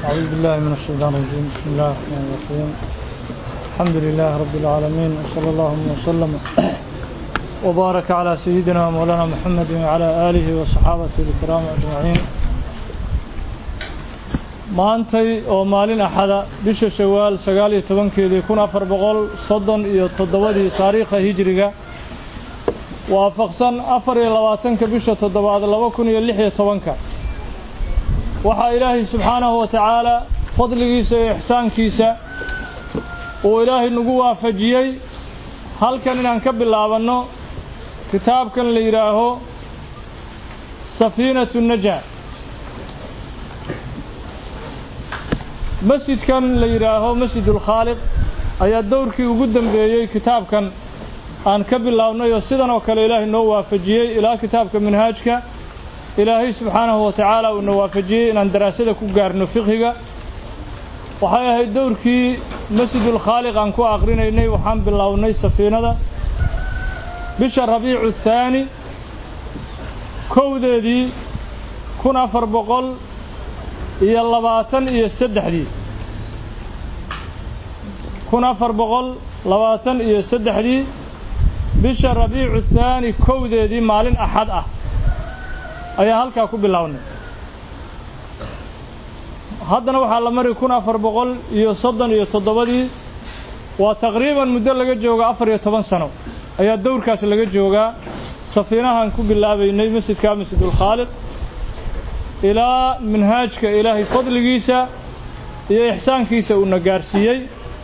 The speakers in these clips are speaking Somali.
أعوذ بالله من الشيطان الرجيم بسم الله الرحمن الرحيم الحمد لله رب العالمين وصلى الله وسلم وبارك على سيدنا مولانا محمد وعلى آله وصحابته الكرام أجمعين maantay oo maalin axada bisha shawaal sagaal iyo tobankeedii kun afar boqol soddon iyo toddobadii taariikha hijiriga waafaqsan afar iyo labaatanka bisha toddobaad laba kun iyo lix iyo tobanka waxaa ilaahay subxaanahu wa tacaala fadligiisa iyo ixsaankiisa uu ilaahay nagu waafajiyey halkan inaan ka bilaabanno kitaabkan la yidhaaho safiinatu najaa masjidkan la yidhaaho masjidulkhaaliq ayaa dowrkii ugu dambeeyey kitaabkan aan ka bilownay oo sidan oo kale ilaahay noo waafajiyey ilaa kitaabka minhaajka ilaahay subxaanahu wa tacaala uuna waafajiyey inaan daraasada ku gaarno fiqhiga waxay ahayd dowrkii masjidulkhaaliq aan ku aqrinaynay waxaan bilownay safiinada bisha rabiicu thaani kowdeedii kun afar boqol iyo labaatan iyo saddexdii kun afar boqol labaatan iyo saddexdii bisha rabiicu thaani kowdeedii maalin axad ah ayaa halkaa ku bilownay haddana waxaa la mari kun afar boqol iyo soddon iyo toddobadii waa taqriiban muddo laga jooga afar iyo toban sano ayaa dowrkaas laga joogaa safiinahan ku bilaabaynay masjidka masjidulkhaaliq ilaa minhaajka ilaahay fadligiisa iyo ixsaankiisa uuna gaarsiiyey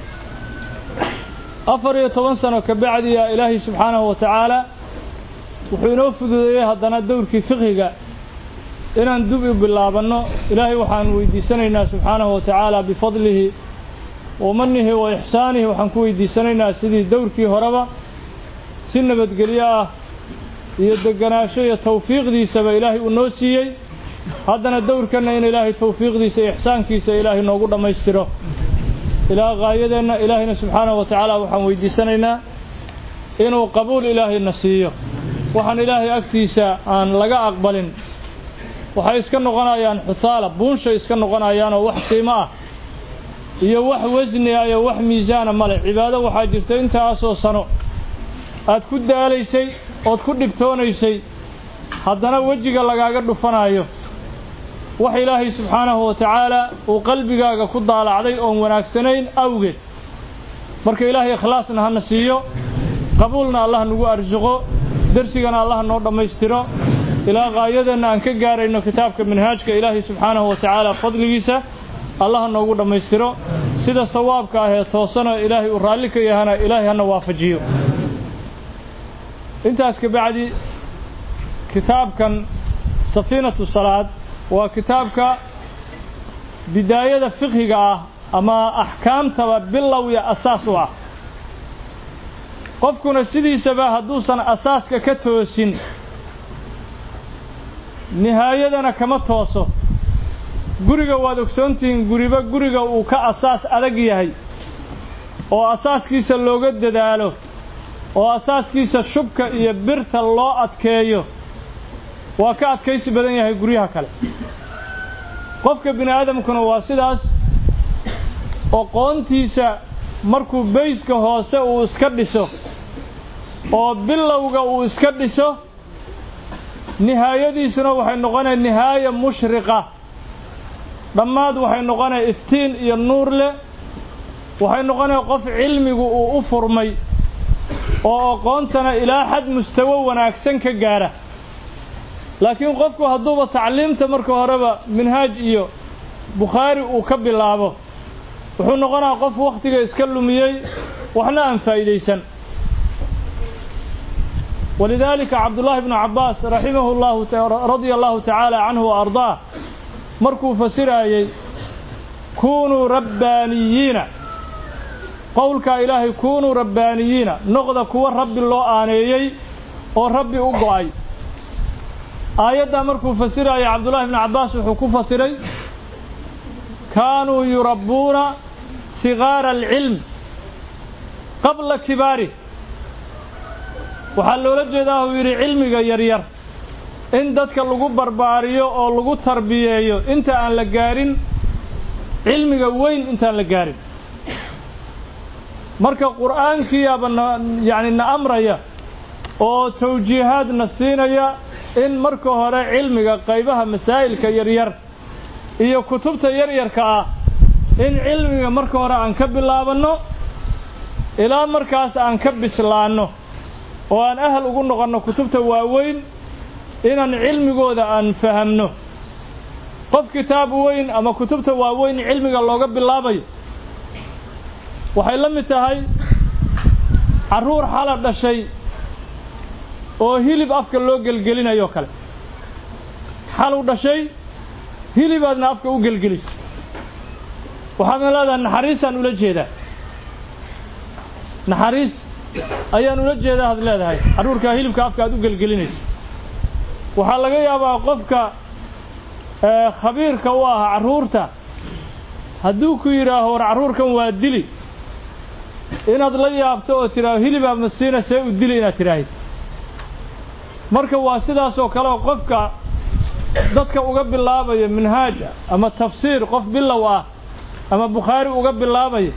afar iyo toban sano ka bacdiya ilaahay subxaanahu wa tacaala wuxuu inoo fududeeyey haddana dowrkii fiqhiga inaan dub u bilaabanno ilaahay waxaan weydiisanaynaa subxaanahu wa tacaala bifadlihi wa manihi wa ixsaanihi waxaan ku weydiisanaynaa sidii dowrkii horeba si nabadgelyo ah iyo deganaansho iyo tawfiiqdiisaba ilaahay uu noo siiyey haddana dowrkanna in ilaahay tawfiiqdiisa iyo ixsaankiisa ilaahay noogu dhammaystiro ilaa gaayadeenna ilaahayna subxaanahu wa tacaala waxaan weydiisanaynaa inuu qabuul ilaahayna siiyo waxaan ilaahay agtiisa aan laga aqbalin waxay iska noqonayaan xuthaala buunshay iska noqonayaan oo wax qiimo ah iyo wax wasni ah iyo wax miisaana male cibaado waxaa jirta intaasoo sano aad ku daalaysay ood ku dhibtoonaysay haddana wejiga lagaaga dhufanaayo wax ilaahay subxaanahu wa tacaala uu qalbigaaga ku daalacday oon wanaagsanayn awgeed marka ilaahay ikhlaasna hana siiyo qabuulna allah nagu arsuqo dersigana allah noo dhammaystiro ilaa gaayadeenna aan ka gaarayno kitaabka minhaajka ilaahay subxaanahu wa tacaala fadligiisa allah noogu dhammaystiro sida sawaabka ah ee toosano ilaahay uu raalli ka yahana ilaahay hana waafajiyo intaas ka bacdi kitaabkan safiinatu salaad waa kitaabka bidaayada fiqhiga ah ama axkaamtaba bilow iyo asaas u ah qofkuna sidiisaba hadduusan asaaska ka toosin nihaayadana kama tooso guriga waad ogsoontihiin guriba guriga uu ka asaas adag yahay oo asaaskiisa looga dadaalo oo asaaskiisa shubka iyo birta loo adkeeyo waa ka adkaysi badan yahay guryaha kale qofka bini aadamkuna waa sidaas oqoontiisa markuu bayska hoose uu iska dhiso oo bilowga uu iska dhiso nihaayadiisuna waxay noqonaya nihaaya mushriqa dhammaad waxay noqonaya iftiin iyo nuur leh waxay noqonaya qof cilmigu uu u furmay oo aqoontana ilaa xad mustawo wanaagsan ka gaara laakiin qofku hadduuba tacliimta marka horeba minhaaj iyo bukhaari uu ka bilaabo wuxuu noqonayaa qof wakhtiga iska lumiyey waxna aan faa'iidaysan walidaalika cabdullaahi bnu cabbaas raximahu llahu radia allahu tacaala canhu wa ardaah markuu fasiraayey kunuu rabbaaniyiina qowlkaa ilaahay kunuu rabbaaniyiina noqda kuwa rabbi loo aaneeyey oo rabbi u go'ay aayaddaa markuu fasiraayay cabdullaahi bnu cabbaas wuxuu ku fasiray kaanuu yurabbuuna sigaara alcilm qabla kibaari waxaa loola jeedaa uu yidhi cilmiga yaryar in dadka lagu barbaariyo oo lagu tarbiyeeyo inta aan la gaarin cilmiga weyn intaan la gaarin marka qur'aankiiyaaba na yacni na amraya oo tawjiihaadna siinaya in marka hore cilmiga qaybaha masaa'ilka yaryar iyo kutubta yaryarka ah in cilmiga marka hore aan ka bilaabanno ilaa markaas aan ka bislaanno oo aan ahal ugu noqonno kutubta waaweyn inaan cilmigooda aan fahamno qof kitaab weyn ama kutubta waaweyn cilmiga looga bilaabayo waxay la mid tahay carruur xala dhashay oo hilib afka loo gelgelinayo kale xalu dhashay hilibaadna afka u gelgelisay waxaadna leedahay naxariisaan ula jeedaa naxariis ayaan ula jeedaa had leedahay carruurkaa hilibka afka aad u gelgelinayso waxaa laga yaabaa qofka khabiirka u ah carruurta hadduu ku yidhaaho war carruurkan waa dili inaad la yaabto oo tidhaaho hilibaa masiina see u dili inaad tidhaahid marka waa sidaasoo kale oo qofka dadka uga bilaabaya minhaaj ama tafsiir qof bilow ah ama bukhaari uga bilaabaya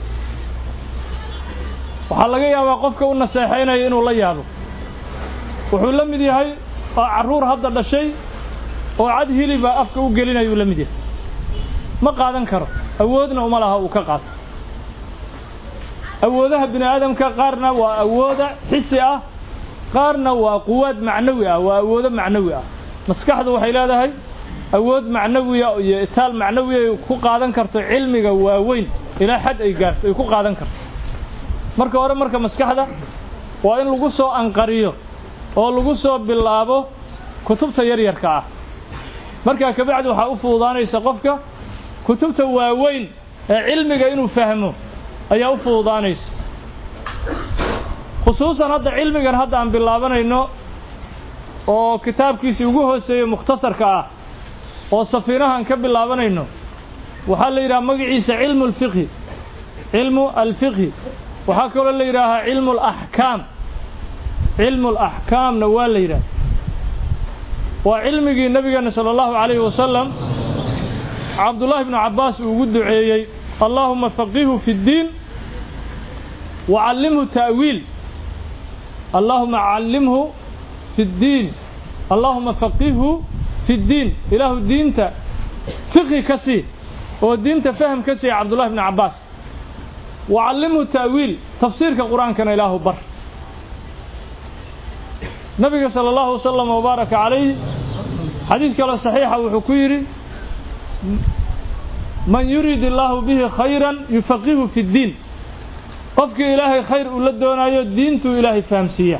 waxaa laga yaabaa qofka u naseexaynaya inuu la yaabo wuxuu la mid yahay oo carruur hadda dhashay oo cad hiliba afka u gelinayuu la mid yahay ma qaadan karo awoodna uma laha uu ka qaato awoodaha bini aadamka qaarna waa awooda xisi ah qaarna waa quwaad macnawi ah waa awoodo macnawi ah maskaxdu waxay leedahay awood macnawiya iyo itaal macnawiya ay ku qaadan karto cilmiga waaweyn ilaa xad ay gaarto ay ku qaadan karto marka hore marka maskaxda waa in lagu soo anqariyo oo lagu soo bilaabo kutubta yaryarka ah markaa kabacdi waxaa u fududaanaysa qofka kutubta waaweyn ee cilmiga inuu fahmo ayaa u fududaanaysa khusuusan hadda cilmigan hadda aan bilaabanayno oo kitaabkiisii ugu hooseeyo mukhtasarka ah oo safiinahan ka bilaabanayno waxaa la yidhaha magaciisa cilmu alfiqhi cilmu alfiqhi waxaa kaloo la yidhaahaa cilmu alaxkaam cilmu alaxkaamna waa la yidhaha waa cilmigii nabigeena sala allahu calayhi wasalam cabdullaahi bnu cabbaas uu ugu duceeyey allaahuma faqihu fi ddiin wa callimhu ta'wiil allaahuma callimhu fi ddiin allaahuma faqihhu fi ddiin ilaahu diinta fiqhi ka sii oo diinta faham ka siiya cabdullahi bnu cabbaas wa callimhu ta'wiil tafsiirka qur-aankana ilaahu bar nabiga sala allahu wasalam wabaaraka calayh xadiid kaloo saxiixa wuxuu ku yidhi man yurid illaahu bihi khayran yufaqihu fi ddiin qofkii ilaahay khayr uu la doonaayo diintuu ilaahay fahamsiiya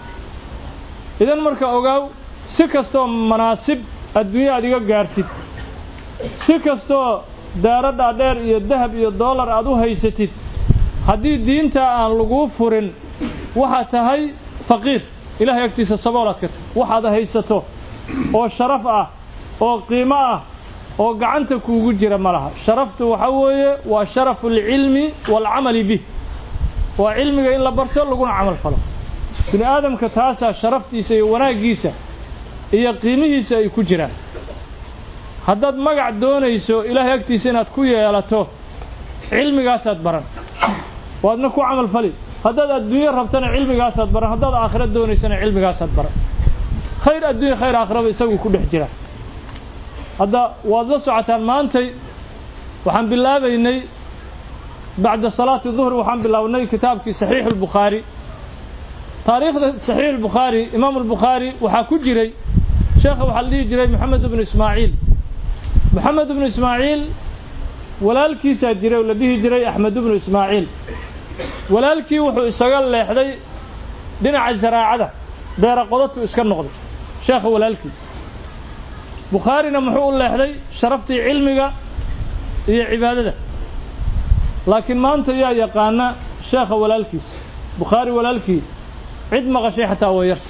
idan marka ogaaw si kastoo manaasib adduunya aad iga gaartid si kastoo daaro dhaadheer iyo dahab iyo doolar aad u haysatid haddii diintaa aan laguu furin waxaad tahay faqiir ilahay agtiisa saboolaad ka tahay waxaad haysato oo sharaf ah oo qiimo ah oo gacanta kuugu jira ma laha sharaftu waxa weeye waa sharafu alcilmi waalcamali bih waa cilmiga in la barto laguna camal falo bini aadamka taasaa sharaftiisa iyo wanaaggiisa iyo qiimihiisa ay ku jiraan haddaad magac doonayso ilaahay agtiisa inaad ku yeelato cilmigaasaad baran waadna ku camal fali haddaad adduunyo rabtana cilmigaasaad baran haddaad aakhiro doonaysana cilmigaasaad baran khayr adduunya khayr aakhiraba isaguu ku dhex jira hadda waad la socotaan maantay waxaan bilaabaynay bacda salaati duhri waxaan bilownay kitaabkii saxiixu albukhaari taariikhda saxiix albukhaari imaamu albukhaari waxaa ku jiray sheekha waxaa la dhihi jiray moxamed ibnu ismaaciil moxamed ibnu ismaaciil walaalkiisaa jiray oo la dhihi jiray axmed ibnu ismaaciil walaalkii wuxuu isaga leexday dhinaca zaraacada beera qodatu iska noqday sheekha walaalkii bukhaarina muxuu u leexday sharaftii cilmiga iyo cibaadada laakiin maanta yaa yaqaana sheekha walaalkiis bukhaari walaalkii cid maqashay xataa waa yarta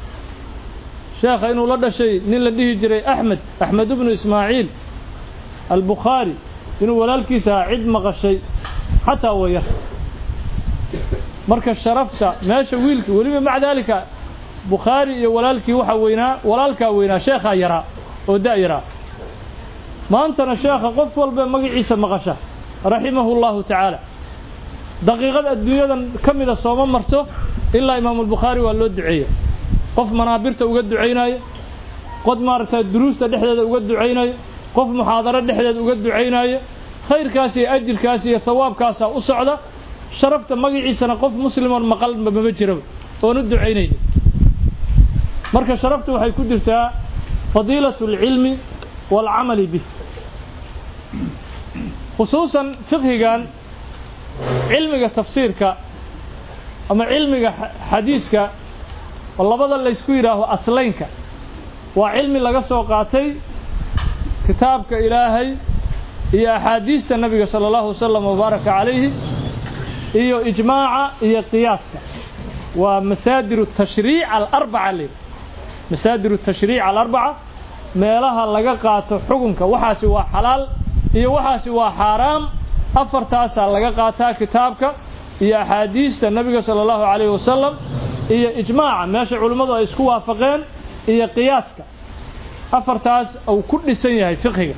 sheekha inuu la dhashay nin la dhihi jiray axmed axmed ibnu ismaaciil albukhaari inuu walaalkiisa ahaa cid maqashay xataa waa yarta marka sharafta meesha wiilkii weliba maca daalika bukhaari iyo walaalkii waxaa weynaa walaalkaa weynaa sheekhaa yaraa oo da' yaraa maantana sheekha qof walba magaciisa maqasha raximahu llahu tacaala daqiiqad adduunyadan ka mida sooma marto ilaa imaamulbukhaari waa loo duceeya qof manaabirta uga ducaynaayo qod maaragtay duruusta dhexdeeda uga ducaynayo qof muxaadaro dhexdeeda uga ducaynaayo khayrkaas iyo ajirkaas iyo hawaabkaasaa u socda sharafta magaciisana qof muslimoon maqal mama jiraba oon u ducaynayni marka sharaftu waxay ku jirtaa fadiilatu alcilmi waalcamali bih khusuusan fiqhigan cilmiga tafsiirka ama cilmiga xadiiska oo labada laysku yidhaaho aslaynka waa cilmi laga soo qaatay kitaabka ilaahay iyo axaadiista nabiga sala allahu wasalam wabaaraka calayhi iyo ijmaaca iyo qiyaaska waa masaadir tashriic alarbaca le masaadir tashriic alarbaca meelaha laga qaato xukunka waxaasi waa xalaal iyo waxaasi waa xaaraam afartaasaa laga qaataa kitaabka iyo axaadiista nabiga sala allahu calayhi wasalam iyo ijmaaca meesha culimmadu ay isku waafaqeen iyo qiyaaska afartaas uu ku dhisan yahay fiqhiga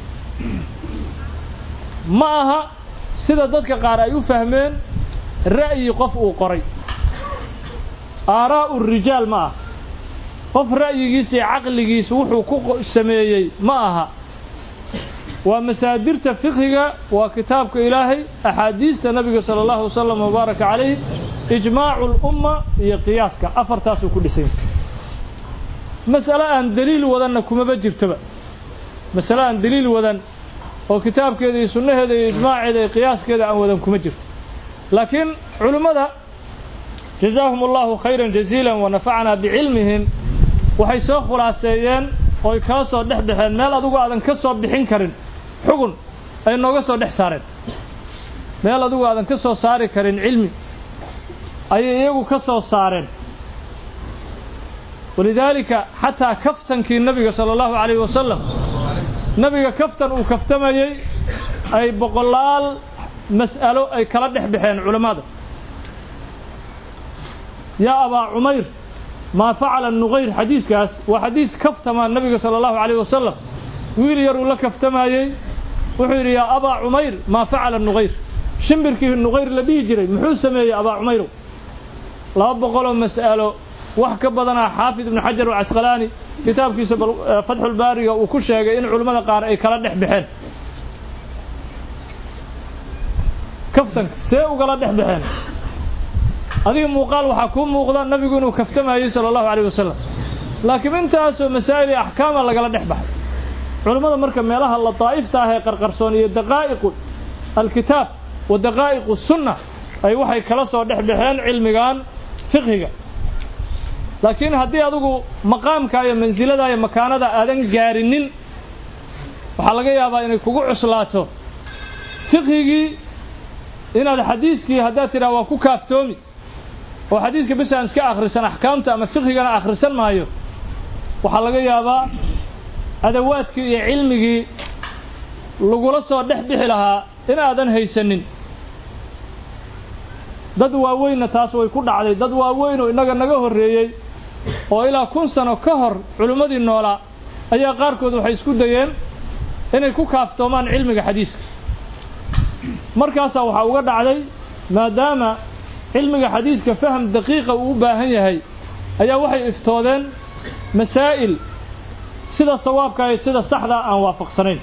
ma aha sida dadka qaar ay u fahmeen ra'yi qof uu qoray aaraa'u rijaal ma aha qof ra'yigiisa iyo caqligiisa wuxuu ku sameeyey ma aha waa masaadirta fiqhiga waa kitaabka ilaahay axaadiista nabiga sala allahu wasalam wabaaraka calayh ijmaacu lumma iyo qiyaaska afartaasuu ku dhisan yahay mas'ale aan daliil wadanna kumaba jirtoba masale aan daliil wadan oo kitaabkeeda iyo sunnaheeda iyo ijmaaceeda iyo qiyaaskeeda aan wadan kuma jirto laakiin culimmada jazaahum allahu khayran jaziilan wa nafacnaa bicilmihim waxay soo khulaaseeyeen ooy kala soo dhex baxeen meel adugu aadan ka soo bixin karin xugun ay nooga soo dhex saareen meel adugu aadan ka soo saari karin cilmi ayay iyagu ka soo saareen walidaalika xataa kaftankii nabiga sala allahu calayhi wasalam nabiga kaftan uu kaftamayey ay boqolaal mas'alo ay kala dhex baxeen culammada yaa abaa cumayr maa facala nuqayr xadiiskaas waa xadiis kaftama nabiga sala allahu calayh wasalam wiil yar uu la kaftamayey wuxuu yidhi yaa abaa cumayr maa facala nuqayr shimbirkii nuqayr la dhihi jiray muxuu sameeyey abaa cumayrow laba boqoloo mas'alo wax ka badanaa xaafid ibnu xajar alcasqalaani kitaabkiisa fatxulbaariga uu ku sheegay in culimmada qaar ay kala dhex baxeen kaftanka see ugala dhex baxeen adiga muuqaal waxaa kuu muuqda nabigu inuu kaftamayey sala allahu calayh wasalam laakiin intaasoo masaa'il iyo axkaama lagala dhex baxay culimmada marka meelaha lataa'ifta ah ee qarqarsoon iyo daqaa'iqu alkitaab wa daqaa'iqu sunna ay waxay kala soo dhex baxeen cilmigan fiqhiga laakiin haddii adigu maqaamka iyo mansilada iyo makaanada aadan gaarinin waxaa laga yaabaa inay kugu cuslaato fiqhigii inaad xadiiskii haddaad tidhaha waa ku kaaftoomi oo xadiiska bis aan iska akhrisan axkaamta ama fiqhigana akhrisan maayo waxaa laga yaabaa adawaadkii iyo cilmigii lagula soo dhex bixi lahaa in aadan haysanin dad waaweynna taas way ku dhacday dad waaweyn oo innaga naga horreeyey oo ilaa kun sano ka hor culimmadii noolaa ayaa qaarkood waxay isku dayeen inay ku kaaftoomaan cilmiga xadiiska markaasaa waxaa uga dhacday maadaama cilmiga xadiiska faham daqiiqa uu u baahan yahay ayaa waxay iftoodeen masaa'il sida sawaabka iyo sida saxdaa aan waafaqsanayn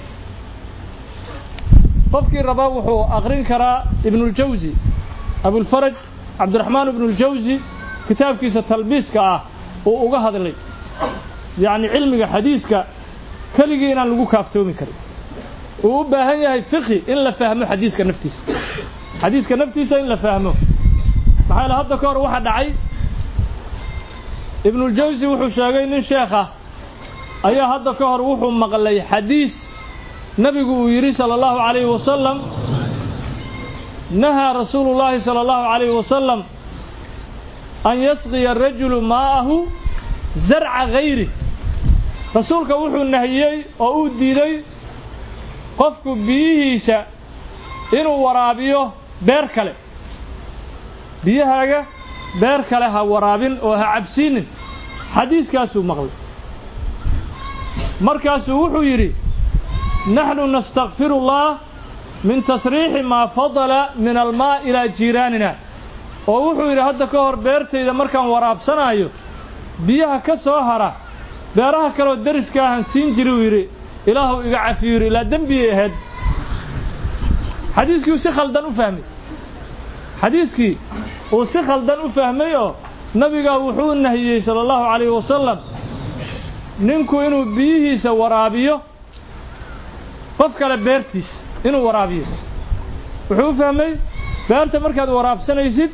qofkii rabaa wuxuu aqrin karaa ibnuljawsi abulfaraj cabdiraxmaan ibnuljawsi kitaabkiisa talbiiska ah uu uga hadlay yacni cilmiga xadiiska keligii inaan lagu kaaftoomi karin uu u baahan yahay fiqhi in la fahmo xadiiska naftiisa xadiiska naftiisa in la fahmo maxaa yaele hadda ka hor waxa dhacay ibnuljawsi wuxuu sheegay nin sheekh ah ayaa hadda ka hor wuxuu maqlay xadiis nebigu uu yidhi sala allahu calayhi wasalam nahaa rasuulu llaahi sala allahu calayhi wasalam an yasqiya rajulu maa'ahu zarca gayri rasuulka wuxuu nahiyey oo uu diiday qofku biyihiisa inuu waraabiyo beer kale biyahaaga beer kale ha waraabin oo ha cabsiinin xadiiskaasuu maqlay markaasuu wuxuu yidhi naxnu nastakfiru allah min tasriixi maa fadala min almaa ilaa jiiraanina oo wuxuu yidhi hadda ka hor beertayda markaan waraabsanaayo biyaha ka soo hara beeraha kaleoo deriska ahan siin jiri uu yidhi ilaahu iga cafiyu yidhi ilaa dembiyay ahayd xadiiskii uu si khaldan u fahmay xadiiskii uu si khaldan u fahmay oo nabigaa wuxuu nahiyey sala allahu calayhi wasalam ninku inuu biyihiisa waraabiyo qof kale beertiis inuu waraabiyo wuxuu u fahmay beerta markaad waraabsanaysid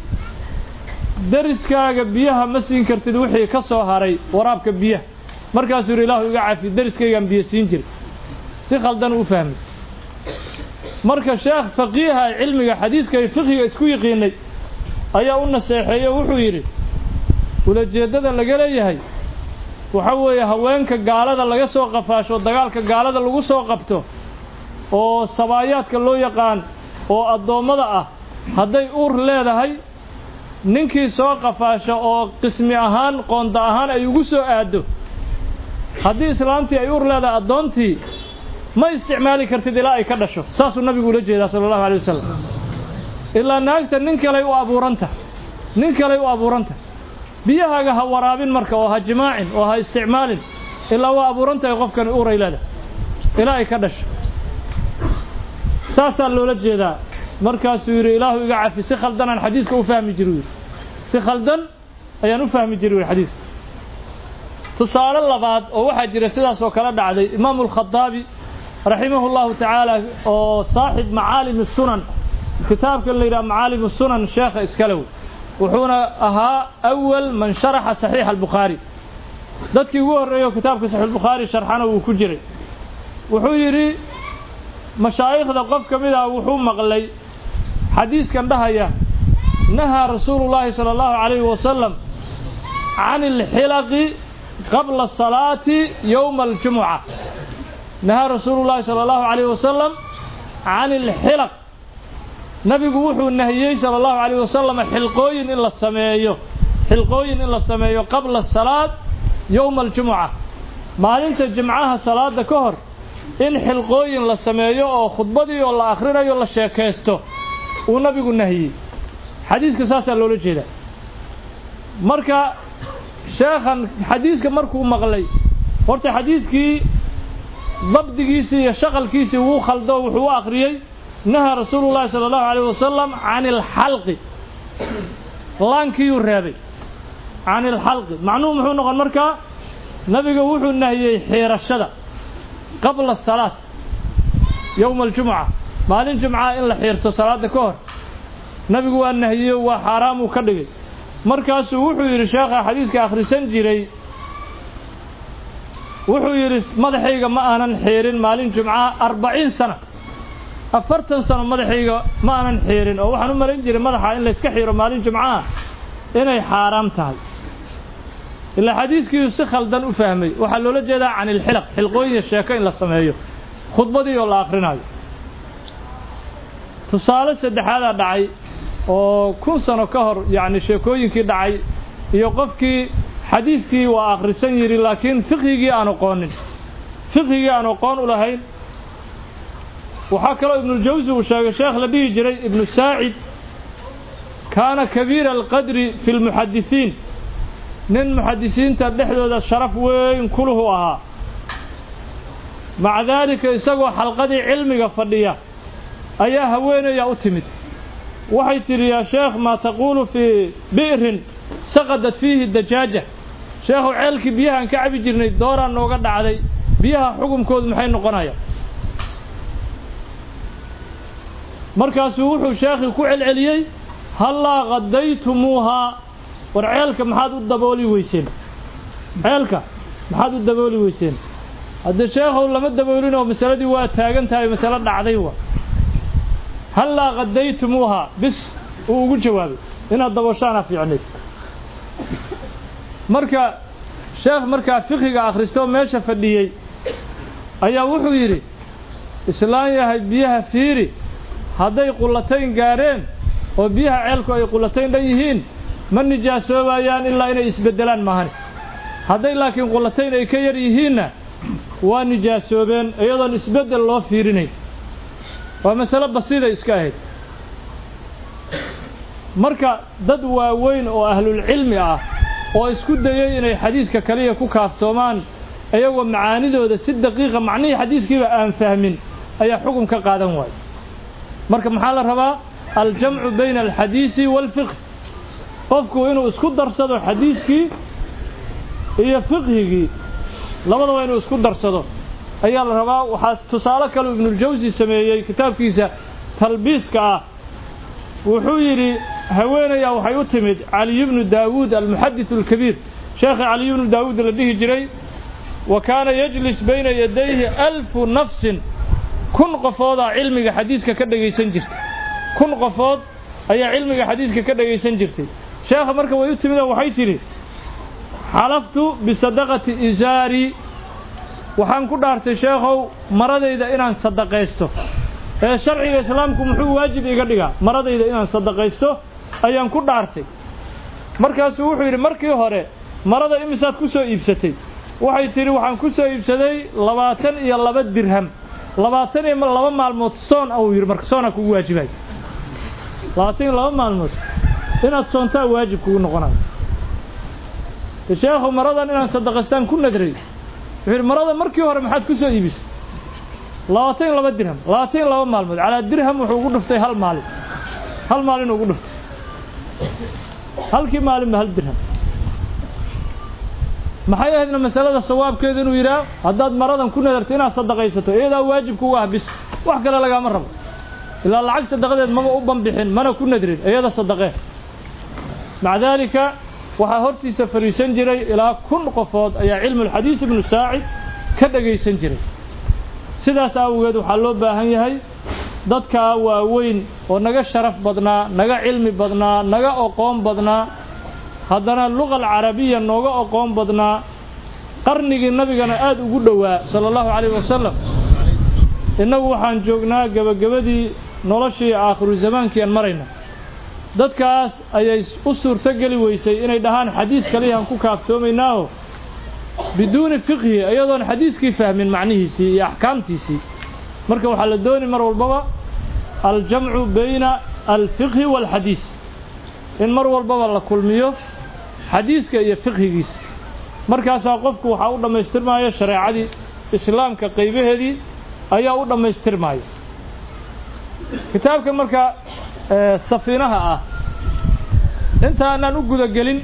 deriskaaga biyaha ma siin kartid wixii ka soo haray waraabka biyaha markaasuu yidhi ilaahu iga cafi deriskaygaan biyo siin jiray si khaldan u fahmay marka sheekh faqiiha cilmiga xadiiska iyo fiqhiga isku yiqiinay ayaa u naseexeeyey oo wuxuu yidhi ulajeeddada laga leeyahay waxa weeye haweenka gaalada laga soo qafaasho dagaalka gaalada lagu soo qabto oo sabaayaadka loo yaqaan oo addoommada ah hadday uur leedahay ninkii soo qafaasho oo qismi ahaan qoonda ahaan ay ugu soo aaddo haddii islaantii ay uur leedahay addoontii ma isticmaali kartid ilaa ay ka dhasho saasuu nabigu ula jeedaa sala allahu alay wasalam ilaa naagta nin kaley u abuuranta nin kaley u abuuranta biyahaaga ha waraabin marka oo ha jimaacin oo ha isticmaalin ilaa waa abuuran tahay qofkani uuray leedahay ilaa ay ka dhasho saasaa loola jeedaa markaasuu yidhi ilaahu iga cafi si khaldanaan xadiiska u fahmi jiri yidhi si khaldan ayaan u fahmi jiri yidhi xadiiska tusaale labaad oo waxaa jira sidaas oo kale dhacday imaamu alkhadaabi raximahu llahu tacaala oo saaxib macaalim sunan kitaabka la yidhaha macaalim sunan sheekha iskalew wuxuuna ahaa awal man sharaxa saxiixa albukhaari dadkii ugu horreeyo kitaabka saxiixulbukhaari sharxana wuu ku jiray wuxuu yidhi mashaa'ikhda qof ka mid ah wuxuu maqlay xadiiskan dhahaya nahaa rasuulu llaahi sala allahu calayhi wasalam can ilxilaqi qabla salaati yowma aljumuca nahaa rasuulu llaahi sala allahu calayhi wasalam can ilxilaq nabigu wuxuu nahiyey sala allahu calayh wasalam xilqooyin in la sameeyo xilqooyin in la sameeyo qabla salaad yowma aljumuca maalinta jimcaha salaada ka hor in xilqooyin la sameeyo oo khudbadii oo la akhrinayo la sheekaysto uu nabigu nahiyey xadiiska saasaa loola jeedaa marka sheekhan xadiiska markuu maqlay horta xadiiskii dabdigiisii iyo shaqalkiisii wuu khaldo wuxuu u akhriyey nahaa rasuulu llaahi sala allahu calayh wasalam can ilxalqi laankiiyuu reebay can ilxalqi macnuhu muxuu noqon markaa nabiga wuxuu nahiyey xiirashada qabla salaat yowma aljumuca maalin jumcaha in la xiirto salaadda ka hor nabigu waa nahiyeyo waa xaaraamuu ka dhigay markaasuu wuxuu yidhi sheekha xadiiska akhrisan jiray wuxuu yidhi madaxayga ma aanan xiirin maalin jumcaha arbaciin sana afartan sano madaxayga ma aanan xiirin oo waxaan u malayn jiray madaxa in layska xiiro maalin jumcaha inay xaaraam tahay ilaa xadiiskiiu si khaldan u fahmay waxaa loola jeedaa can ilxilaq xilqooyin sheeko in la sameeyo khudbadii oo la akhrinayo tusaale saddexaadaa dhacay oo kun sano ka hor yacni sheekooyinkii dhacay iyo qofkii xadiiskii waa akhrisan yidhi laakiin fiqhigii aan aqoonin fiqhigii aan aqoon u lahayn waxaa kaloo ibnuljawsi uu sheegay sheekh la dhihi jiray ibnu saacid kaana kabiira alqadri fi lmuxadisiin nin muxadisiinta dhexdooda sharaf weyn kuluhu ahaa maca daalika isagoo xalqadii cilmiga fadhiya ayaa haweenaya u timid waxay tidhi yaa sheekh maa taquulu fii bi'rin saqadat fiihi dajaaja sheekhu ceelkii biyahaan ka cabi jirnay dooraan nooga dhacday biyaha xukunkoodu maxay noqonayaan markaasuu wuxuu sheekhii ku celceliyey hallaa qadaytumuuhaa war ceelka maxaad u dabooli weyseen ceelka maxaad u dabooli weyseen haddee sheekhow lama daboolin oo masaladii waa taagan tahay masalo dhacday wa hallaa qadaytumuuhaa bis uu ugu jawaabay inaad dabooshaana fiicnayd marka sheekh markaa fiqiga akhristoo meesha fadhiyey ayaa wuxuu yidhi islaan yahay biyaha fiiri hadday qullatayn gaadheen oo biyaha ceelku ay qullatayn dhan yihiin ma nijaasoobaayan ilaa inay isbeddelaan maahani hadday laakiin qullatayn ay ka yar yihiinna waa nijaasoobeen iyadoon isbeddel loo fiirinayn waa masalo basiida iska ahayd marka dad waaweyn oo ahlulcilmi ah oo isku dayey inay xadiiska kaliya ku kaaftoomaan iyagoo macaanidooda si daqiiqa macnihii xadiiskiiba aan fahmin ayaa xukun ka qaadan waayo marka maxaa la rabaa aljamcu bayna alxadiisi waalfiqh qofku inuu isku darsado xadiiskii iyo fiqhigii labadaba inuu isku darsado ayaa la rabaa waxaa tusaale kaleu ibnuljawsi sameeyey kitaabkiisa talbiiska ah wuxuu yidhi haweenayaa waxay u timid caliy bnu daawuud almuxadis alkabiir sheekha caliy bnu daawuud la dhihi jiray wa kaana yajlis bayna yadayhi alfu nafsin kun qofoodaa cilmiga xadiiska ka dhegaysan jirtay kun qofood ayaa cilmiga xadiiska ka dhegaysan jirtay sheekha marka way u timid oo waxay tidhi xalaftu bisadaqati isaari waxaan ku dhaartay sheekhow maradayda inaan sadaqaysto ee sharciga islaamku muxuu waajib iga dhigaa maradayda inaan sadaqaysto ayaan ku dhaartay markaasuu wuxuu yidhi markii hore marada imisaad ku soo iibsatay waxay tidhi waxaan ku soo iibsaday labaatan iyo laba dirham labaatan iyo laba maalmood soon ah uu yidhi marka soonaa kugu waajibay labaatan iyo laba maalmood inaad soontaa waajib kugu noqonayo sheekhu maradan inaan sadaqaystaan ku nadray wuxuu yidhi marada markii hore maxaad ku soo iibisay labaatan iyo laba dirham labaatan iyo laba maalmood calaa dirham wuxuu ugu dhuftay hal maalin hal maalin ugu dhuftay halkii maalinba hal dirham maxay ahaydna masalada sawaabkeedu inuu yidhaah haddaad maradan ku nadarto inaad sadaqaysato iyadaa waajib kugu ah bis wax kale lagaama rabo ilaa lacag sadaqadeed maba u banbixin mana ku nadrin iyada sadaqee maca daalika waxaa hortiisa fadhiisan jiray ilaa kun qofood ayaa cilmulxadiis ibnu saacid ka dhegaysan jiray sidaas awgeed waxaa loo baahan yahay dadkaa waaweyn oo naga sharaf badnaa naga cilmi badnaa naga oqoon badnaa haddana luqa alcarabiya nooga oqoon badnaa qarnigii nabigana aada ugu dhowaa sala allahu calayhi wasalam innagu waxaan joognaa gebagabadii noloshii aakhiru zamaankii aan marayna dadkaas ayay u suurto geli weysay inay dhahaan xadiis kaliyaan ku kaaftoomaynaaho biduuni fiqhi iyadoon xadiiskii fahmin macnihiisii iyo axkaamtiisii marka waxaa la dooni mar walbaba aljamcu bayna alfiqhi waalxadiis in mar walbaba la kulmiyo xadiiska iyo fiqhigiisa markaasaa qofku waxaa u dhammaystirmaayo shareecadii islaamka qaybaheedii ayaa u dhammaystirmaayo kitaabka marka safiinaha ah intaanaan u gudagelin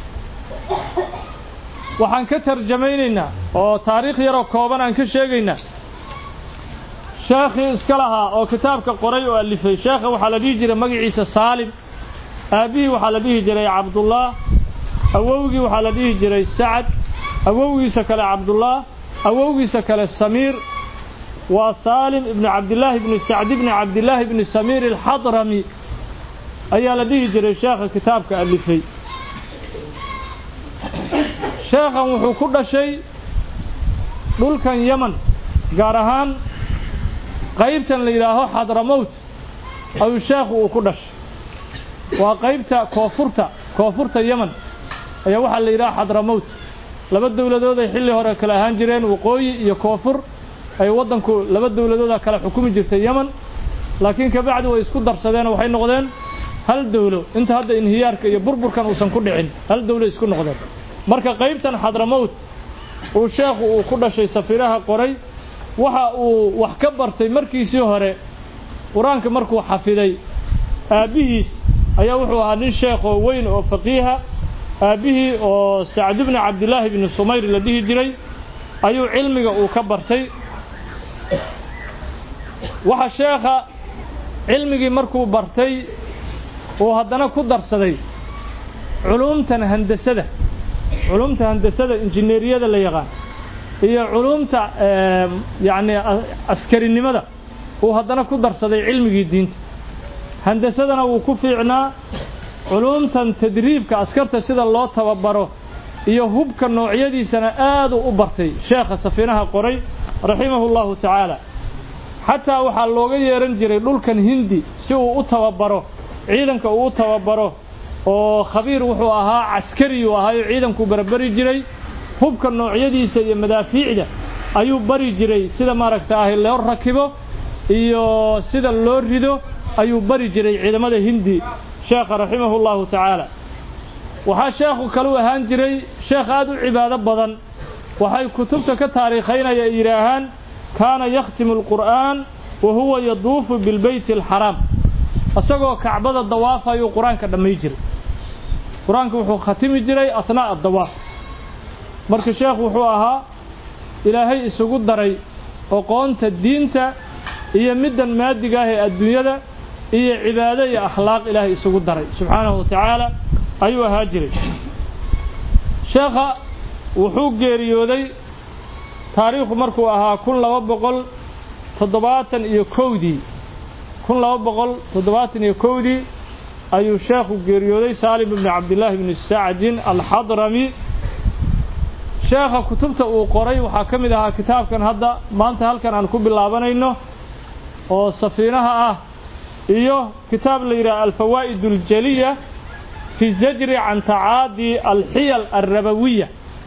waxaan ka tarjamaynaynaa oo taariikh yaroo kooban aan ka sheegaynaa sheekhii iska lahaa oo kitaabka qoray oo alifay sheekha waxaa la dhihi jiray magaciisa saalim aabbihii waxaa la dhihi jiray cabdullah awowgii waxaa la dhihi jiray sacad awowgiisa kale cabdullah awowgiisa kale samiir waa saalim ibnu cabdillaahi ibni sacd ibni cabdillaahi ibni samiir alxadrami ayaa la dhihi jiray sheekha kitaabka alifay sheekhan wuxuu ku dhashay dhulkan yeman gaar ahaan qaybtan la yidhaaho xadramowt ayuu sheekhu uu ku dhashay waa qaybta koonfurta koonfurta yeman ayaa waxaa la yidhaha xadramowt laba dowladood ay xilli hore kale ahaan jireen waqooyi iyo koonfur ay waddanku laba dowladooda kale xukumi jirtay yeman laakiin kabacdi way isku darsadeen oo waxay noqdeen hal dowlo inta hadda inhiyaarka iyo burburkan uusan ku dhicin hal dowlo isku noqdeen marka qaybtan xadramowt uu sheekhu uu ku dhashay safiiraha qoray waxa uu wax ka bartay markiisii hore qur-aanka markuu xafiday aabbihiis ayaa wuxuu ahaa nin sheekoo weyn oo faqiiha aabbihii oo sacd bni cabdillaahi bni sumayr la dhihi jiray ayuu cilmiga uu ka bartay waxa sheekha cilmigii markuu bartay uu haddana ku darsaday culuumtan handasada culuumta handasada injineeriyada la yaqaan iyo culuumta yacni askarinimada uu haddana ku darsaday cilmigii diinta handasadana wuu ku fiicnaa culuumtan tadriibka askarta sida loo tababaro iyo hubka noocyadiisana aad uu u bartay sheekha safiinaha qoray raximahu llahu tacaala xataa waxaa looga yeehan jiray dhulkan hindi si uu u tababaro ciidanka uu u tababaro oo khabiir wuxuu ahaa caskariyuu ahaayo ciidankuu barberi jiray hubka noocyadiisa iyo madaafiicda ayuu bari jiray sida maaragta ahi loo rakibo iyo sida loo rido ayuu bari jiray ciidamada hindi sheekha raximahu llahu tacaala waxaa sheekhu kalu ahaan jiray sheekh aad u cibaado badan waxay kutubta ka taariikhaynaya ay yidhaahaan kaana yakhtimu alqur'aan wa huwa yaduufu bilbeyti alxaraam isagoo kacbada dawaafayuu qur-aanka dhammay jiray qur-aanka wuxuu khatimi jiray athnaa'a dawaaf marka sheekhu wuxuu ahaa ilaahay isugu daray oqoonta diinta iyo middan maadiga ah ee adduunyada iyo cibaado iyo akhlaaq ilaahay isugu daray subxaanahu wa tacaala ayuu ahaa jiray sheekha wuxuu geeriyooday taariikhu markuu ahaa kun laba boqol toddobaatan iyo kowdii kun laba boqol toddobaatan iyo kowdii ayuu sheekhu geeriyooday saalim ibni cabdillaahi bni sacdin alxadrami sheekha kutubta uu qoray waxaa ka mid ahaa kitaabkan hadda maanta halkan aan ku bilaabanayno oo safiinaha ah iyo kitaab la yidhaha alfawaa'id aljaliya fi zajri can tacaadi alxiyal alrabawiya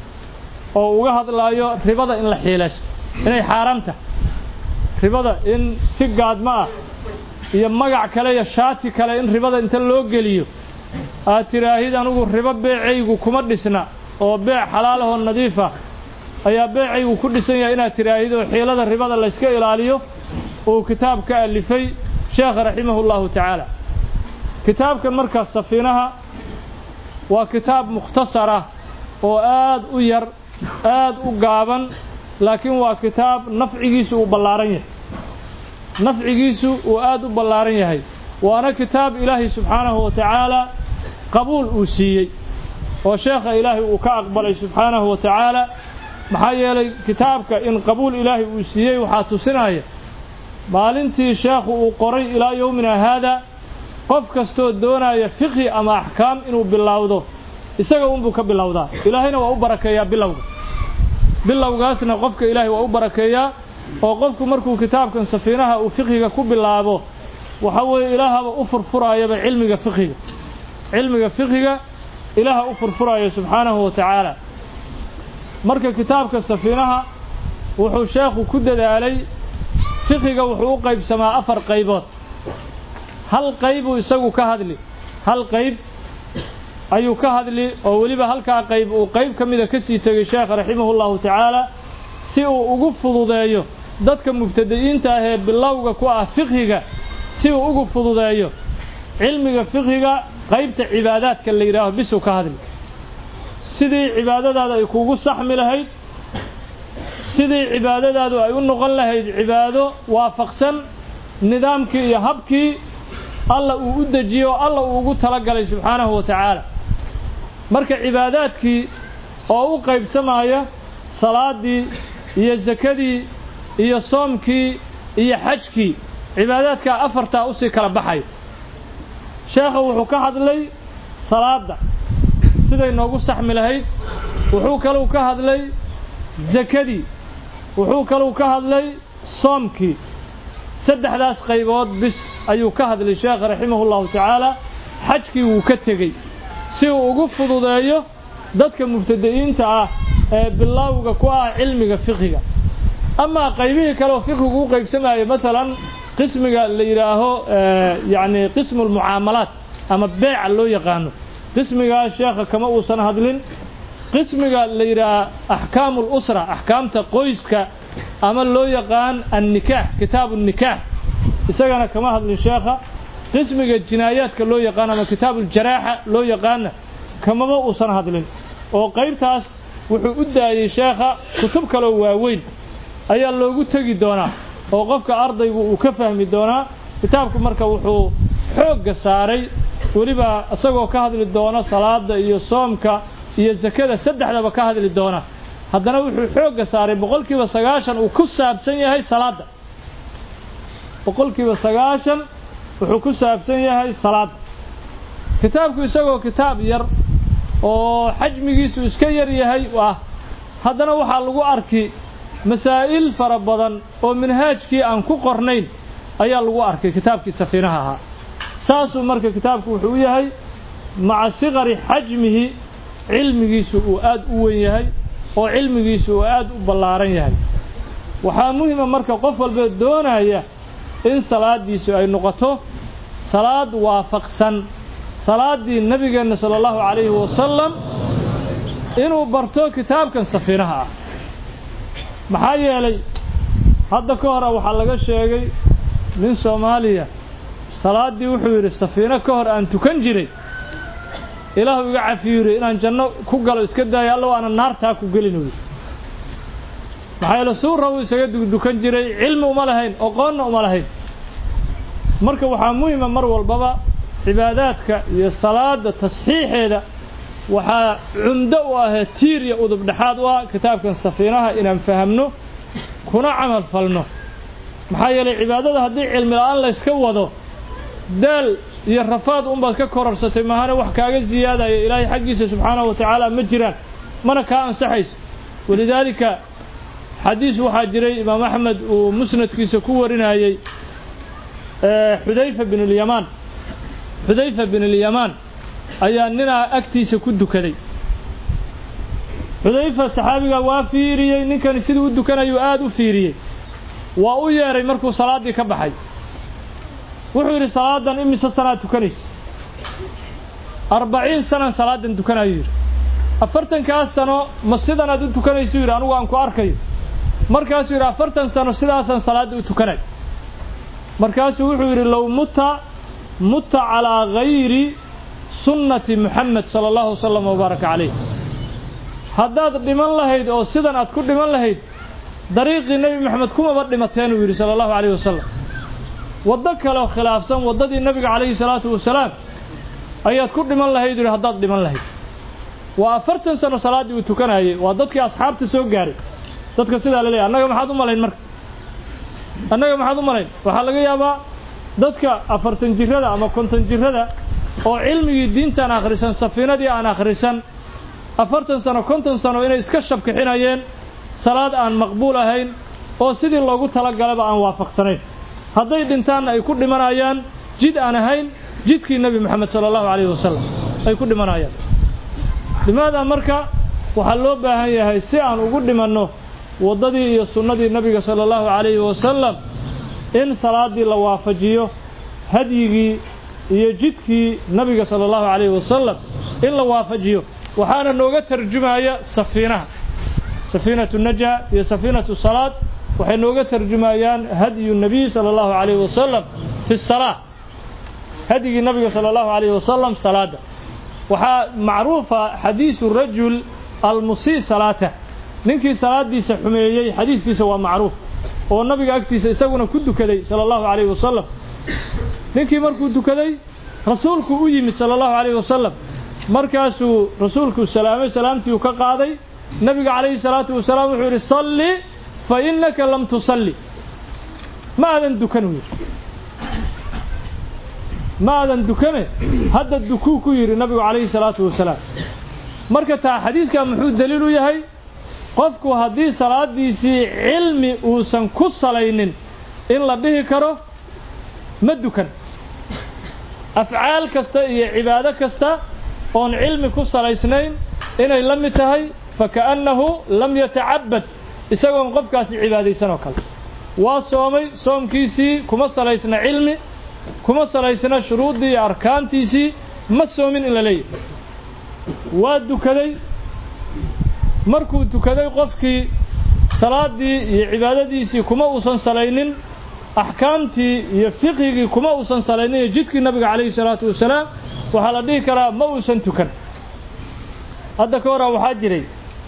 oo uga hadlaayo ribada in la xiilaysto inay xaaraamta ribada in si gaadmo ah iyo magac kale iyo shaati kale in ribada inta loo geliyo aad tiraahid anugu ribo beecaygu kuma dhisna oo beec xalaalahoo nadiifa ayaa beecaygu ku dhisan yahay inaad tiraahid oo xiilada ribada layska ilaaliyo uu kitaab ka alifay sheekha raximahu llahu tacaala kitaabkan markaas safiinaha waa kitaab mukhtasar ah oo aad u yar aad u gaaban laakiin waa kitaab nafcigiisu uu ballaaran yahay nafcigiisu uu aad u ballaaran yahay waana kitaab ilaahay subxaanahu wa tacaala qabuul uu siiyey oo sheekha ilaahay uu ka aqbalay subxaanahu wa tacaala maxaa yeelay kitaabka in qabuul ilaahay uu siiyey waxaa tusinaya maalintii sheekhu uu qoray ilaa yowmina haada qof kastoo doonaya fiqhi ama axkaam inuu bilowdo isaga unbuu ka bilowdaa ilaahayna waa u barakeeyaa bilowga bilowgaasna qofka ilaahay waa u barakeeyaa oo qofku markuu kitaabkan safiinaha uu fiqhiga ku bilaabo waxa weeye ilaahaba u furfuraayaba cilmiga fiqhiga cilmiga fiqhiga ilaaha u furfuraayo subxaanahu wa tacaala marka kitaabka safiinaha wuxuu sheekhu ku dadaalay fiqhiga wuxuu u qaybsamaa afar qaybood hal qaybuu isagu ka hadli hal qayb ayuu ka hadli oo weliba halkaa qayb uu qayb ka mida ka sii tegay sheekha raximahu llahu tacaala si uu ugu fududeeyo dadka mubtadi'iinta ah ee bilowga ku ah fiqhiga si uu ugu fududeeyo cilmiga fiqhiga qaybta cibaadaadka la yidhaaho bisuu ka hadli sidii cibaadadaada ay kugu saxmi lahayd sidii cibaadadaadu ay u noqon lahayd cibaado waafaqsan nidaamkii iyo habkii alla uu u dejiyo alla uu ugu talagalay subxaanahu wa tacaala marka cibaadaadkii oo u qaybsamaya salaadii iyo sakadii iyo soomkii iyo xajkii cibaadaadkaa afartaa usii kala baxayo sheekha wuxuu ka hadlay salaadda siday noogu saxmi lahayd wuxuu kaluu ka hadlay sakadii wuxuu kaluu ka hadlay soomkii saddexdaas qaybood bis ayuu ka hadlay sheekha raximahu llahu tacaala xajkii wuu ka tegey si uu ugu fududeeyo dadka mubtadi'iinta ah ee bilowga ku ah cilmiga fiqhiga amaa qaybihii kale oo fiqhigu u qaybsamayo maalan qismiga la yidhaaho yacni qismu lmucaamalaat ama beeca loo yaqaano qismigaa sheekha kama uusan hadlin qismiga la yidhaaha axkaamu lusra axkaamta qoyska ama loo yaqaan annikaax kitaabu nikaax isagana kama hadlin sheekha qismiga jinaayaadka loo yaqaan ama kitaabu ljaraaxa loo yaqaana kamama uusan hadlin oo qaybtaas wuxuu u daayey sheekha kutub kaloo waaweyn ayaa loogu tegi doonaa oo qofka ardaygu uu ka fahmi doonaa kitaabku marka wuxuu xoogga saaray weliba isagoo ka hadli doona salaada iyo soomka iyo sakada saddexdaba ka hadli doona haddana wuxuu xoogga saaray boqolkiiba sagaashan uu ku saabsan yahay salaadda boqolkiiba sagaashan wuxuu ku saabsan yahay salaadda kitaabku isagoo kitaab yar oo xajmigiisu iska yar yahay ah haddana waxaa lagu arki masaa'il fara badan oo minhaajkii aan ku qornayn ayaa lagu arkay kitaabkii safiinaha ahaa saasuu marka kitaabku wuxuu u yahay maca siqari xajmihi cilmigiisu uu aad u weyn yahay oo cilmigiisu uu aad u ballaaran yahay waxaa muhima marka qof walba doonaya in salaadiisu ay noqoto salaad waafaqsan salaaddii nebigeenna sala allahu calayhi wasalam inuu barto kitaabkan safiinaha ah maxaa yeelay hadda ka hora waxaa laga sheegay nin soomaaliya salaaddii wuxuu yidhi safiino ka hor aan tukan jiray ilaahu iga cafiyu yidhi inaan janno ku galo iska daayo allow aanan naartaa ku gelin uu yidhi maxaa yeele suura uu isaga dugdukan jiray cilmi uma lahayn oqoonna uma lahayn marka waxaa muhima mar walbaba cibaadaadka iyo salaada tasxiixeeda waxaa cumdo u ahee tiir iyo udub dhexaad u ah kitaabkan safiinaha inaan fahamno kuna camal falno maxaa yeelay cibaadada haddii cilmi la-aan layska wado daal iyo rafaad unbaad ka korarsatay mahane wax kaaga siyaadaya ilaahay xaggiisa subxaanahu wa tacaala ma jiraan mana kaa ansaxayso walidaalika xadiis waxaa jiray imaam axmed uu musnadkiisa ku warinayey xudayfa bin ulyamaan xudayfa bin ulyamaan ayaa ninaa agtiisa ku dukaday xudayfa saxaabiga waa fiiriyey ninkani siduu u dukanayuu aada u fiiriyey waa u yeedhay markuu salaaddii ka baxay wuxuu yidhi salaadan imise sanaad tukanaysa arbaciin sanan salaadan tukanayuu yidhi afartankaas sano ma sidanaad u tukanaysu yidhi anugu aan ku arkayo markaasuu yidhi afartan sano sidaasaan salaadda u tukanay markaasuu wuxuu yidhi low muta muta calaa gayri sunnati muxamed sala allahu wasalam wabaaraka calayh haddaad dhiman lahayd oo sidan aad ku dhiman lahayd dariiqii nebi moxamed kumaba dhimateen uu yidhi sala allahu calayh wasalam waddo kaleo khilaafsan waddadii nebiga calayhi salaatu wasalaam ayaad ku dhiman lahayd yidhi haddaad dhiman lahayd waa afartan sano salaaddii uu tukanayey waa dadkii asxaabta soo gaaray dadka sidaa la leeyahy annaga maxaad u malayn marka annaga maxaad u malayn waxaa laga yaabaa dadka afartan jirrada ama konton jirrada oo cilmigii diintaan akhrisan safiinadii aan akhrisan afartan sano konton sano inay iska shabkixinayeen salaad aan maqbuul ahayn oo sidii loogu talagalaba aan waafaqsanayn hadday dhintaanna ay ku dhimanayaan jid aan ahayn jidkii nebi moxamed sala allahu calayhi wasalam ay ku dhimanayaan limaada marka waxaa loo baahan yahay si aan ugu dhimanno waddadii iyo sunnadii nebiga sala allahu calayhi wasalam in salaaddii la waafajiyo hadyigii iyo jidkii nebiga sala allahu calayhi wasalam in la waafajiyo waxaana nooga tarjumaya safiinaha safiinatu najha iyo safiinatu salaad waxay nooga tarjumayaan hadyu nabiy sala allahu calayhi wasalam fi salaa hadyigii nabiga sala allahu calayhi wasalam salaadda waxaa macruufa xadiisu rajul almusii salaata ninkii salaadiisa xumeeyey xadiiskiisa waa macruuf oo nabiga agtiisa isaguna ku dukaday sala allahu calayhi wasalam ninkii markuu dukaday rasuulku u yimid sala allahu calayhi wasalam markaasuu rasuulku salaamay salaamtii uu ka qaaday nabiga calayhi salaatu wasalaam wuxuu yidhi salli fa innaka lam tusalli ma aadan dukan uu yidhi ma aadan dukane hadda dukuu ku yidhi nabigu calayhi salaatu wasalaam marka taa xadiiskaa muxuu daliil u yahay qofku haddii salaadiisii cilmi uusan ku salaynin in la dhihi karo ma dukan afcaal kasta iyo cibaado kasta oon cilmi ku salaysnayn inay la mid tahay faka'annahu lam yatacabad isagoon qofkaasi cibaadaysan oo kale waa soomay soomkiisii kuma salaysna cilmi kuma salaysna shuruuddii iyo arkaantiisii ma soomin in la leeyahay waa dukaday markuu tukaday qofkii salaaddii iyo cibaadadiisii kuma uusan salaynin axkaamtii iyo fiqhigii kuma uusan salaynin iyo jidkii nabiga calayhi salaatu wasalaam waxaa la dhihi karaa ma uusan tukan hadda ka horaa waxaa jiray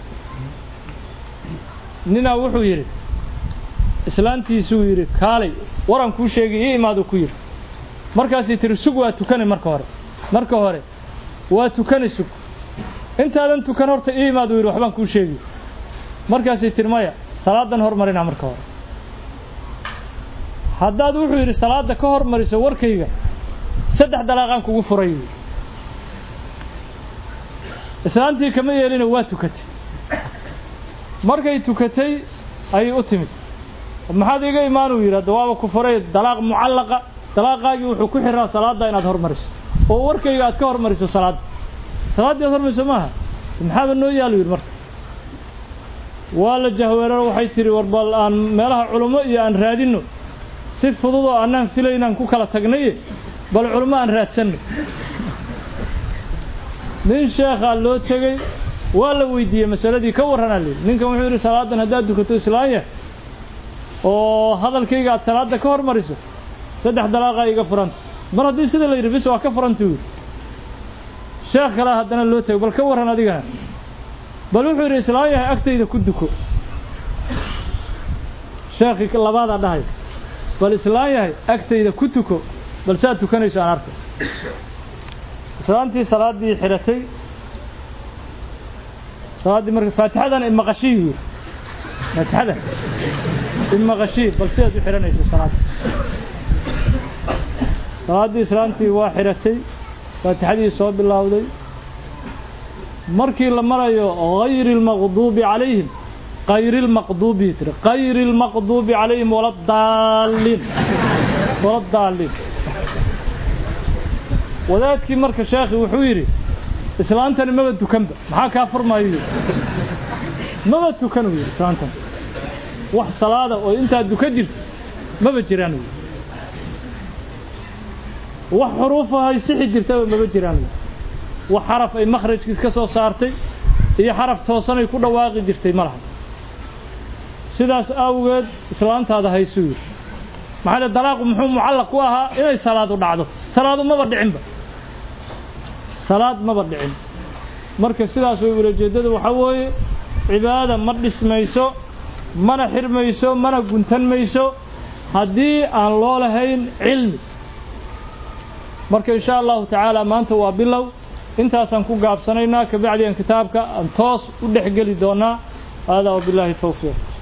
ninaa wuxuu yidhi islaantiisuu yidhi kaalay waran kuu sheegay ii imaadu ku yidhi markaasii tiri sug waa tukani marka hore marka hore waa tukani sug intaadan tukan horta ii imaadu yidhi waxbaan kuu sheegi markaasii tiri maya salaadan hormarina marka hore haddaad wuxuu yidhi salaadda ka hormariso warkayga saddex dalaaqaan kugu furay yidhi islaantii kama yeelina waa tukatay markay tukatay ayay u timid maxaad iga imaanuu yidhi hadda waaba ku furay dalaaq mucallaqa dalaaqaagii wuxuu ku xiraa salaadda inaad hormariso oo warkayga aad ka hormariso salaadda salaaddii aad hormariso maaha maxaaba noo yaalu yidhi marka waa la jahweeraro waxay tidhi war bal aan meelaha culummo iyo aan raadinno si fudud oo annaan filaynaan ku kala tagnaye bal culummo aan raadsanno nin sheekhaa loo tegey waa la weydiiyey masaladii ka warranaa leyi ninkan wuxuu yidhi salaadan haddaad dukato islaan yahay oo hadalkayga aad salaadda ka hormariso saddex dalaaqaa iga furanta mar haddii sida la yidhi bis waa ka furantuu yidhi sheekh kalea haddana loo tego bal ka warran adigana bal wuxuu yidhi islaan yahay agtayda ku duko sheekhii labaadaa dhahay bal islaan yahay agtayda ku tuko bal saad tukanayso aan arkay islaantii salaaddii xidhatay salaaddii marka faatixadan imaqashii yuu yidhi faatixadan imaqashii bal sidaad u xidhanayso salaadda salaaddii islaantii waa xidhatay faatixadii soo bilowday markii la marayo hayri اlmaqduubi calayhim kayri اlmaqduubi tiri kayri اlmaqduubi calayhim wala daaliin wala daaliin wadaadkii marka sheekhi wuxuu yidhi islaantani maba tukanba maxaa kaa furmayo yidhi maba tukan uu yidhi islaantan wax salaada oo intaad duka jirto maba jiraan uu yidhi wax xuruufa hay sixi jirtaba maba jiraan uu yidhi wax xaraf ay makhrajkiis ka soo saartay iyo xaraf toosanay ku dhawaaqi jirtay ma laha sidaas awgeed islaantaada haysuu yidhi maxaa le dalaaqu muxuu mucallaq ku ahaa inay salaadu dhacdo salaadu maba dhicinba salaad maba dhicin marka sidaas way ulajeeddada waxaa weeye cibaada ma dhismayso mana xirmayso mana guntan mayso haddii aan loo lahayn cilmi marka in sha allahu tacaala maanta waa bilow intaasaan ku gaabsanaynaa kabacdi aan kitaabka aan toos u dhex geli doonaa haadaa wabilaahi towfiiq